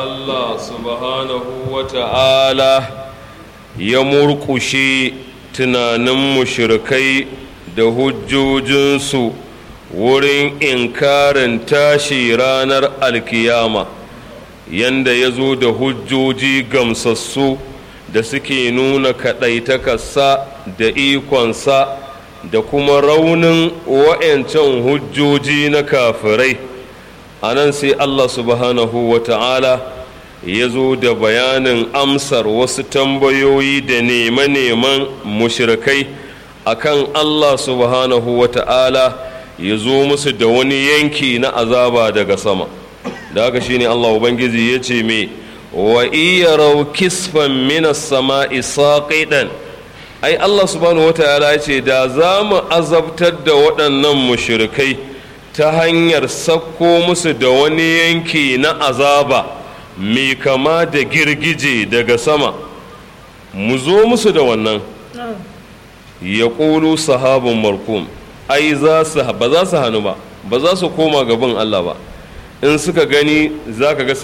Allah subhanahu wa ta'ala ya murƙushe tunanin mushrikai da hujjojinsu wurin inkarin tashi ranar alkiyama yanda ya zo da hujjoji gamsassu da suke nuna kaɗaitakarsa da ikonsa da kuma raunin wa'yancan hujjoji na kafirai a nan sai Allah subhanahu wa ta'ala ya zo da bayanin amsar wasu tambayoyi da neman-neman mushrikai akan Allah subhanahu wa ta'ala ya zo musu da wani yanki na azaba daga sama da haka shine Allah Ubangiji ya ce me wa iya rau kisfan minas sama'i saqidan ai Allah subhanahu wa ta'ala ya ce da za mu azabtar da waɗannan mushrikai ta hanyar sakko musu da wani yanki na azaba mai kama da girgije daga sama mu zo musu da wannan ya ƙulu sahabin markum ai ba za su hannu ba ba za su koma gaban Allah ba in suka gani za ka ga